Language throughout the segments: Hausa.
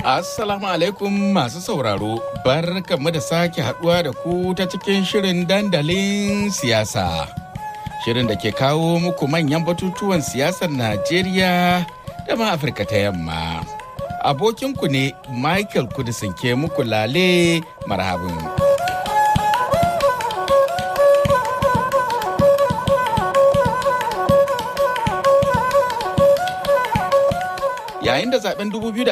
Assalamu alaikum masu sauraro, bar mu da sake haduwa da ku ta cikin shirin dandalin siyasa. Shirin da ke kawo muku manyan batutuwan siyasar Najeriya da ma Afirka ta yamma. Abokinku ne Michael Kudisin ke muku lale marhabin. yayin da zaben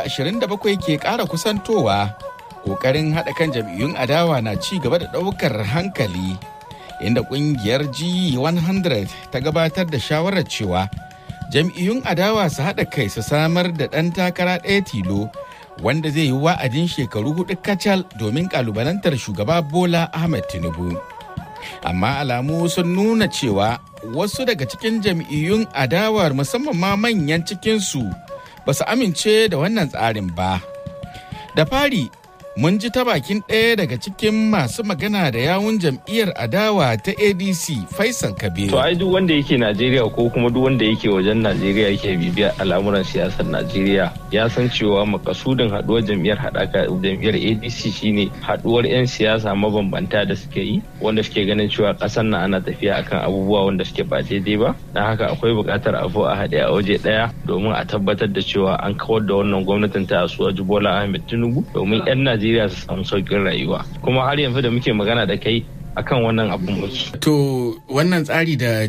2027 ke ƙara kusantowa ƙoƙarin haɗa kan jam'iyyun adawa na ci gaba da ɗaukar hankali inda ƙungiyar g100 ta gabatar da shawarar cewa jam'iyyun adawa su haɗa kai su samar da ɗan takara ɗaya tilo wanda zai yi wa'adin shekaru hudu kacal domin ƙalubalantar shugaba bola ahmed tinubu amma alamu sun nuna cewa wasu daga cikin jam'iyyun adawar musamman ma manyan cikinsu ba su amince da wannan tsarin ba. Da fari, mun ji ta bakin ɗaya daga cikin masu magana da yawun jam'iyyar adawa ta ADC Faisal Kabir. To ai duk wanda yake Najeriya ko kuma duk wanda yake wajen Najeriya yake bibiya al'amuran siyasar Najeriya ya san cewa makasudin haduwar jam'iyyar haɗaka jam'iyyar ADC shine haduwar 'yan siyasa mabambanta da suke yi wanda suke ganin cewa ƙasar nan ana tafiya akan abubuwa wanda suke ba daidai ba. Na haka akwai buƙatar a a haɗe a waje ɗaya domin a tabbatar da cewa an kawar da wannan gwamnatin ta Asuwaju Bola Ahmed Tinubu domin 'yan Najeriya su samu sauƙin rayuwa. Kuma har yanzu da muke magana da kai akan wannan abun muke. To wannan tsari da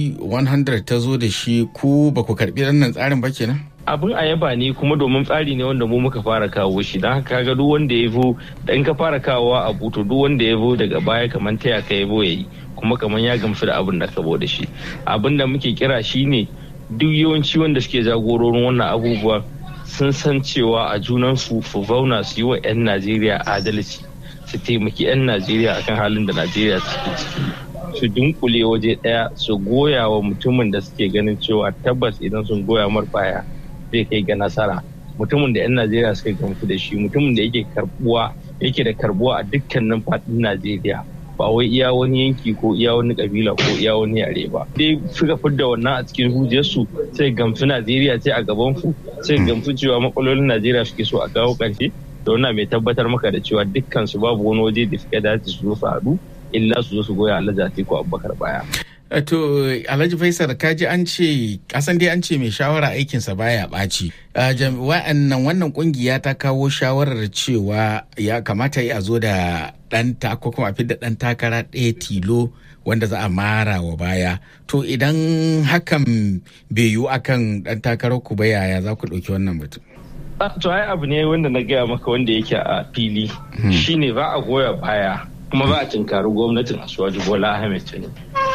G100 ta zo da shi ku ba ku karɓi wannan tsarin ba kenan? abin a yaba ne kuma domin tsari ne wanda mu muka fara kawo shi don haka ga duk wanda ya zo da in ka fara kawowa a buto duk wanda ya zo daga baya kamar taya ka ya ya yi kuma kamar ya gamsu da abin da ka da shi abin da muke kira shine duk yawanci wanda suke jagororin wannan abubuwan sun san cewa a junansu su zauna su yi wa 'yan najeriya adalci su taimaki 'yan najeriya akan halin da najeriya suke ciki su dunkule waje daya su goya wa mutumin da suke ganin cewa tabbas idan sun goya mar baya zai kai ga nasara mutumin da 'yan najeriya suka gamsu da shi mutumin da yake karbuwa yake da karbuwa a dukkanin faɗin najeriya ba wai iya wani yanki ko iya wani kabila ko iya wani yare ba dai suka fidda wannan a cikin hujjarsu sai gamsu najeriya ce a gaban su sai gamsu cewa matsalolin najeriya suke so a kawo ƙarshe da wannan mai tabbatar maka da cewa dukkan su babu wani waje da suka dace su zo su haɗu illa su zo su goya alhaji atiku abubakar baya To Alhaji Faisal kaji an ce kasan dai an ce mai shawara aikinsa baya ɓaci. Wa'annan wannan kungiya ta kawo shawarar cewa ya kamata yi a zo da ɗan ko kuma a da ɗan takara ɗaya tilo wanda za a mara wa baya. To idan hakan bai yiwu akan ɗan takarar ku ba yaya za ku ɗauki wannan mutum? To ai abu ne wanda na gaya maka wanda yake a fili shine ba a goya baya kuma ba a tinkari gwamnatin Asuwaju Bola Ahmed Tinubu.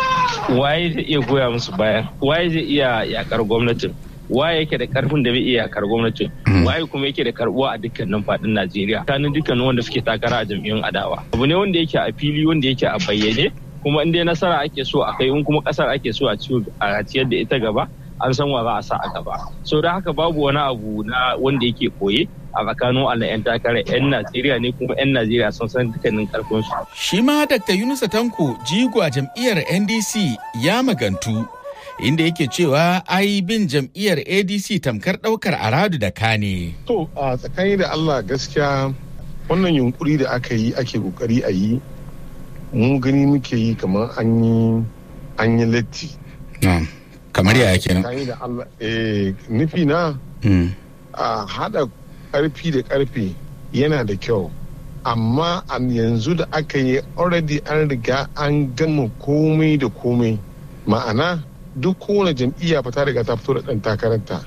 waye zai iya goya musu bayan waye zai iya yakar gwamnatin waye yake da karfin da bai iya yakar gwamnatin waye kuma yake da karbuwa a dukkanin fadin Najeriya kanin dukkanin wanda suke takara a jam'iyyun adawa abu ne wanda yake a fili wanda yake a bayyane kuma in dai nasara ake so a kai in kuma kasar ake so a ciyar da ita gaba an san wa za a sa a gaba so da haka babu wani abu na wanda yake koye a tsakanin Allah 'yan takarar 'yan Najeriya ne kuma 'yan Najeriya sun san dukkanin karfin su. Shi ma Dr. Yunusa Tanko jigo a jam'iyyar NDC ya magantu inda yake cewa ai bin jam'iyyar ADC tamkar daukar aradu da kane. To a tsakani da Allah gaskiya wannan yunkuri da aka yi ake kokari a yi mu gani muke yi kamar an yi an yi latti. kamar yaya kenan. Tsakani da Allah eh nufi na a hada karfi da karfe yana da kyau amma a yanzu da aka yi already an riga an gama komai da komai ma'ana duk kowane jam'iyya fa ta riga ta fito da ɗan takararta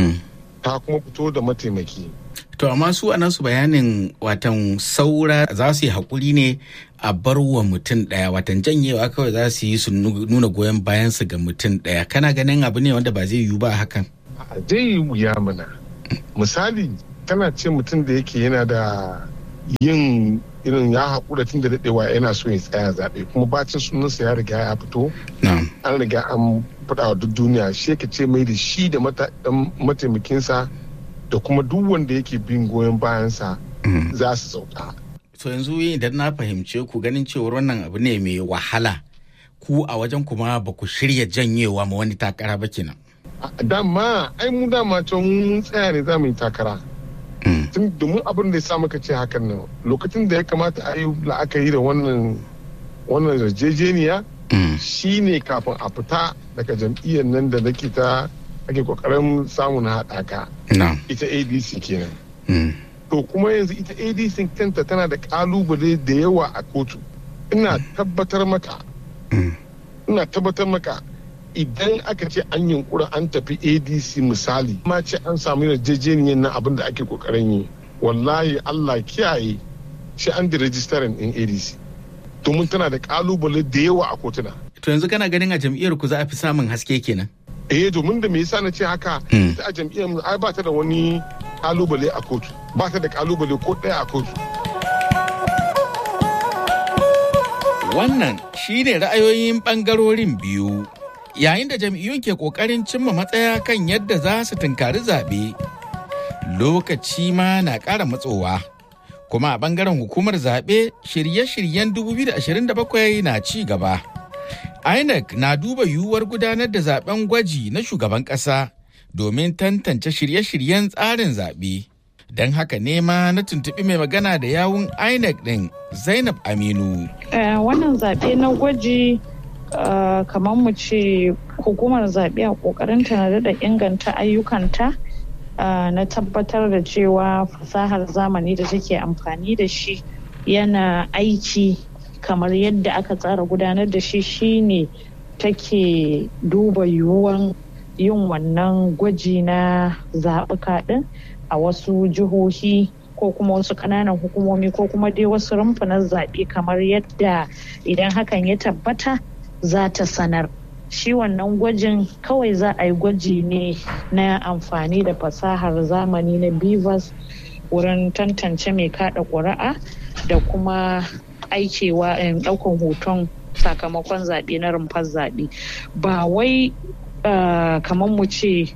ta kuma fito da mataimaki to amma su a nasu bayanin watan saura za su yi haƙuri ne a bar wa mutum ɗaya watan janyewa kawai za su yi su nuna goyon bayansu ga mutum ɗaya kana ganin abu ne wanda ba zai yiwu ba hakan zai yi wuya mana misali tana ce mutum da yake yana da yin irin ya haƙura tun da daɗewa yana so ya tsaya zaɓe kuma bacin sunansa ya riga ya fito an riga an faɗa wa duk duniya shi yake ce mai da shi da mataimakinsa da kuma duk wanda yake bin goyon bayansa za su sauka. so yanzu idan na fahimce ku ganin cewar wannan abu ne mai wahala ku a wajen kuma ba ku shirya janyewa ma wani takara ba kenan. dama ai mu dama can mun tsaya ne za mu yi takara tun domin abin da ya sa maka ce hakan nan lokacin da ya kamata a yi la'akari da wannan wannan yarjejeniya shine kafin a fita daga jam'iyyar nan da nake ta ake kokarin samun haɗaka ita adc kenan to kuma yanzu ita adc kanta tana da kalubale da yawa a kotu ina tabbatar maka ina tabbatar maka idan aka ce an yunkura an tafi adc misali ma ce an samu yarjejeniyar na abin da ake kokarin yi wallahi allah kiyaye shi an da rajistarin din adc domin tana da kalubale da yawa a kotuna to yanzu kana ganin a jam'iyyar ku za a fi samun haske kenan eh domin da me yasa na ce haka ita a jam'iyyar mu ai ba ta da wani kalubale a kotu ba ta da kalubale ko ɗaya a kotu wannan shine ra'ayoyin bangarorin biyu yayin da jam'iyyun ke kokarin cimma matsaya kan yadda za su tunkari zaɓe lokaci ma na ƙara matsowa kuma a bangaren hukumar zaɓe shirye-shiryen 2027 na ci gaba inec na duba yiwuwar gudanar da zaben gwaji na shugaban ƙasa domin tantance shirye-shiryen tsarin zaɓe don haka nema na tuntuɓi mai magana da yawun inec ɗin zainab aminu wannan zaɓe na gwaji kamar mu ce hukumar zaɓe a ƙoƙarinta na daɗa inganta ayyukanta na tabbatar da cewa fasahar zamani da take amfani da shi yana aiki kamar yadda aka tsara gudanar da shi shine take duba yiwuwan yin wannan gwaji na zaɓuka ɗin a wasu jihohi ko kuma wasu ƙananan hukumomi ko kuma dai wasu rumfunan zaɓe kamar yadda idan hakan ya tabbata za ta sanar shi wannan gwajin kawai za a yi gwaji ne na amfani da fasahar zamani na bivas wurin tantance mai kada ƙuri'a da kuma aikewa ɗaukan hoton sakamakon zaɓe na rumfar zaɓe ba wai kamar mu ce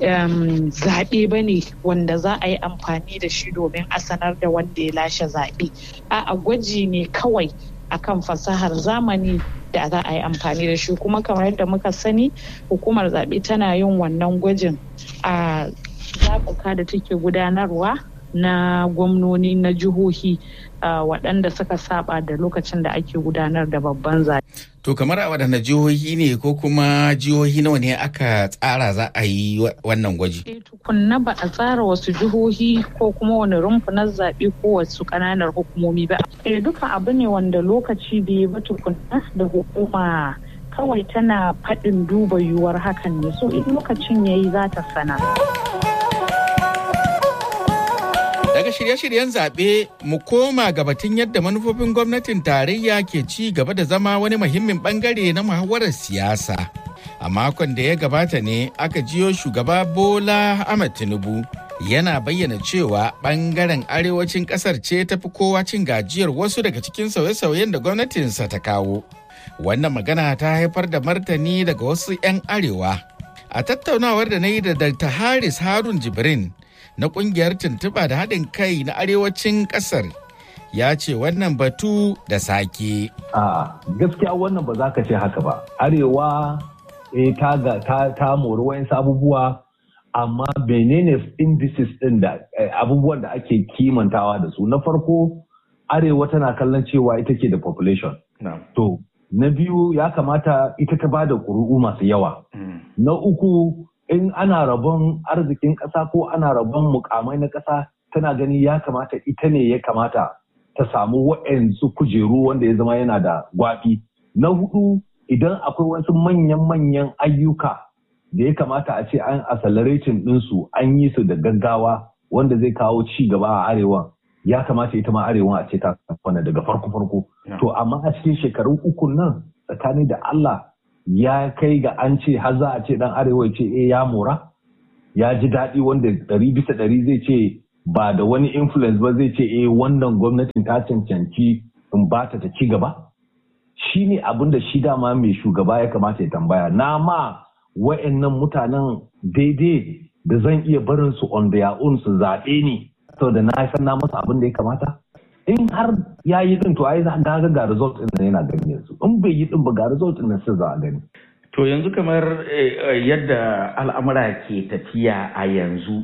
zaɓe ba ne wanda za a yi amfani da shi domin a sanar da wanda ya lashe zaɓe a gwaji ne kawai akan fasahar zamani da za a yi amfani da shi kuma kamar yadda muka sani hukumar zaɓe tana yin wannan gwajin a zaɓuka da take gudanarwa na gwamnoni na jihohi waɗanda suka saba da lokacin da ake gudanar da babban zaɓe. To kamar a waɗanda jihohi ne ko kuma jihohi nawa ne aka tsara za a yi wannan gwaji? E tukunna ba a tsara wasu jihohi ko kuma wani rumfunar zaɓe ko wasu ƙananan hukumomi ba. E duka abu ne wanda lokaci bai ba tukunna da hukuma kawai tana faɗin duba yiwuwar hakan ne so in lokacin yayi za ta sana. Daga shirye-shiryen zaɓe mu koma ga batun yadda manufofin gwamnatin tarayya ke ci gaba da zama wani muhimmin bangare na muhawarar siyasa. A makon da ya gabata ne aka jiyo shugaba Bola Ahmed Tinubu yana bayyana cewa bangaren arewacin kasar ce tafi kowa cin gajiyar wasu daga cikin sauye-sauyen da gwamnatinsa ta kawo. Wannan magana ta haifar da martani daga wasu 'yan arewa. A tattaunawar da na yi da Dr. Haris Harun Jibrin na kungiyar tuntuɓa da haɗin kai na arewacin ƙasar ya ce wannan batu da sake. A gaskiya wannan ba za ka ce haka ba. Arewa e, ta, ta, ta mori wayansu abubuwa amma menene indices ɗin da abubuwan da ake kimantawa da su. Na farko Arewa tana kallon cewa ita ke da population. To, na biyu ya kamata ita ta ba da ƙuri'u masu yawa. Na uku in ana rabon arzikin ƙasa ko ana rabon mukamai na ƙasa tana gani ya kamata ita ne ya kamata ta samu wa'yansu kujeru wanda ya zama yana da gwafi. Na hudu idan akwai wasu manyan-manyan ayyuka da ya kamata a ce an accelerating ɗinsu an yi su da gaggawa wanda zai kawo ci gaba a arewa ya kamata ita ma arewa a ce ta kwana daga farko-farko. To amma a cikin shekaru uku nan tsakani da Allah ya kai ga an ce har za a ce dan arewa ce eh ya mora ya ji daɗi wanda ɗari bisa ɗari zai ce ba da wani influence ba zai ce eh wannan gwamnatin ta cancanci in ba ta ci gaba shi ne abin da shi dama mai shugaba ya kamata ya tambaya na ma wa'annan mutanen daidai da zan iya barin su on their own su zaɓe ni saboda na san na masa abin da ya kamata in har ya yi din to ai za ga ga result din yana gani yanzu in bai yi din ba ga result din sai za a gani to yanzu kamar yadda al'amura ke tafiya a yanzu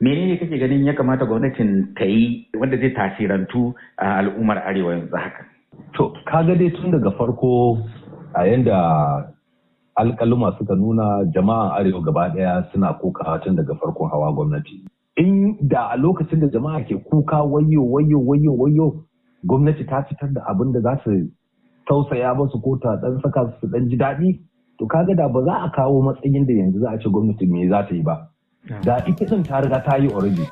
menene kake ganin ya kamata gwamnatin ta yi wanda zai tasirantu a al'ummar arewa yanzu haka to kaga dai tun daga farko a yanda alkaluma suka nuna jama'an arewa gaba daya suna kokawa tun daga farkon hawa gwamnati in da a lokacin da jama'a ke kuka wayo wayo wayo wayo gwamnati ta fitar da abin da za su tausaya musu ko ta dan saka su dan ji daɗi to kaga da ba za a kawo matsayin da yanzu za a ce gwamnati me za ta yi ba da ita din ta riga ta yi already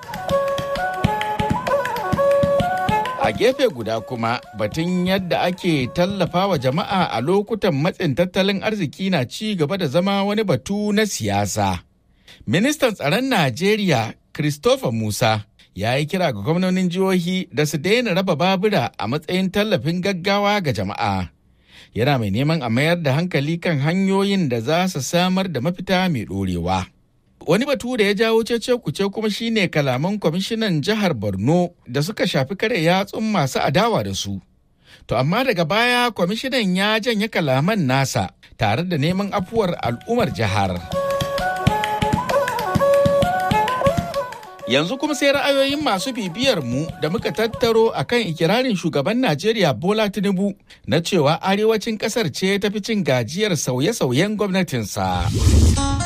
A gefe guda kuma batun yadda ake tallafa wa jama'a a lokutan matsin tattalin arziki na ci gaba da zama wani batu na siyasa. Ministan tsaron Najeriya Christopher Musa ya yi kira ga gwamnonin jihohi da su daina raba babura a matsayin tallafin gaggawa ga jama'a. Yana mai neman a mayar da hankali kan hanyoyin da za su samar da mafita mai ɗorewa. Wani batu da ya jawo cece kuce kuma shine kalaman kwamishinan jihar Borno da suka shafi kare yatsun masu adawa da su. To amma daga baya kwamishinan ya janye kalaman nasa tare da neman afuwar al'ummar jihar. Yanzu kuma sai ra'ayoyin masu bibiyar mu da muka tattaro akan ikirarin shugaban Najeriya Bola Tinubu na cewa arewacin kasar ce tafi cin gajiyar sauye-sauyen gwamnatinsa.